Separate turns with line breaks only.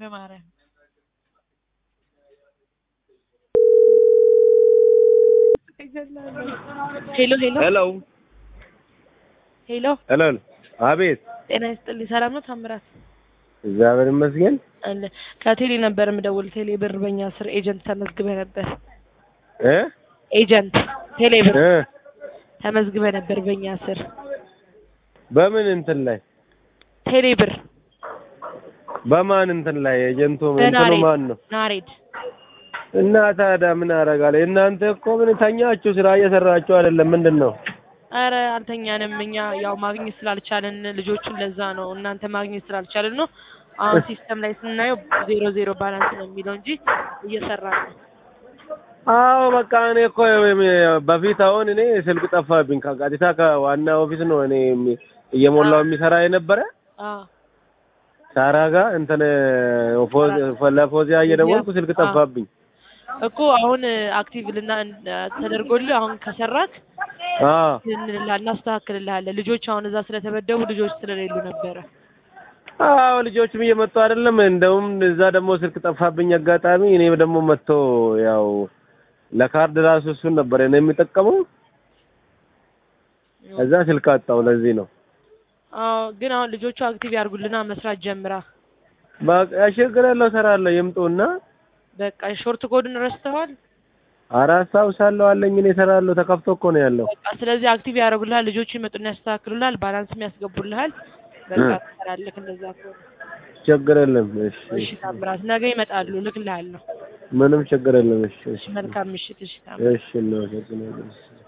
በማርያም ሄሎ ሄሎ
ሄሎ
ሄሎ
ሄሎ አቤት
ጤና ይስጥልኝ። ሰላም ነው ታምራት?
እግዚአብሔር ይመስገን
አለ ከቴሌ ነበር የምደውል። ቴሌ ብር በእኛ ስር ኤጀንት ተመዝግበህ ነበር።
እ
ኤጀንት ቴሌ ብር
እ
ተመዝግበህ ነበር በእኛ ስር
በምን እንትን ላይ
ቴሌ ብር
በማን እንትን ላይ ኤጀንቱ እንትኑ
በናሬድ
ማን ነው?
ናሬድ
እና ታዲያ ምን አደርጋለሁ? እናንተ እኮ ምን ተኛችሁ? ስራ እየሰራችሁ አይደለም? ምንድን ነው?
አረ አልተኛንም። እኛ ያው ማግኘት ስላልቻልን ልጆቹን ለዛ ነው እናንተ ማግኘት ስላልቻልን ነው። አሁን ሲስተም ላይ ስናየው ዜሮ ዜሮ ባላንስ ነው የሚለው እንጂ እየሰራ ነው።
አዎ በቃ እኔ እኮ በፊት አሁን እኔ ስልክ ጠፋብኝ። ከቀጥታ ከዋና ኦፊስ ነው እኔ የሚ- እየሞላው የሚሰራ የነበረ
አዎ
ሳራ ጋር እንትን ፎ- ለፎዚያ እየደወልኩ ስልክ
አዎ።
ጠፋብኝ።
እኮ አሁን አክቲቭ ልና ተደርጎልህ አሁን ከሰራክ
አዎ
እንልላ- እናስተካክልልሃለን። ልጆች አሁን እዛ ስለተመደቡ ልጆች ስለሌሉ ነበረ።
አዎ ልጆችም እየመጡ አይደለም። እንደውም እዛ ደግሞ ስልክ ጠፋብኝ አጋጣሚ። እኔ ደግሞ መጥቶ ያው ለካርድ ራሱ እሱን ነበር እኔ የሚጠቀመው። እዛ ስልክ አጣው። ለዚህ ነው
አዎ ግን አሁን ልጆቹ አክቲቭ ያርጉልና መስራት ጀምራ።
በቃ ችግር የለው እሰራለሁ። ይምጡና
በቃ ሾርት ኮድን ረስተዋል።
አራት አስታውሳለሁ አለኝ እኔ እሰራለሁ። ተከፍቶ እኮ ነው ያለው።
በቃ ስለዚህ አክቲቭ ያደርጉልሃል። ልጆቹ ይመጡና ያስተካክሉልሃል። ባላንስም ያስገቡልሃል። በቃ
እ።
ትሰራለህ እንደዛ ከሆነ።
ችግር የለም። እሺ
እሺ ታምራት፣ ነገ ይመጣሉ። እልክልሃለሁ።
ምንም ችግር የለም። እሺ
እሺ መልካም ምሽት። እሺ ታምራት።
እሺ እናመሰግናለን።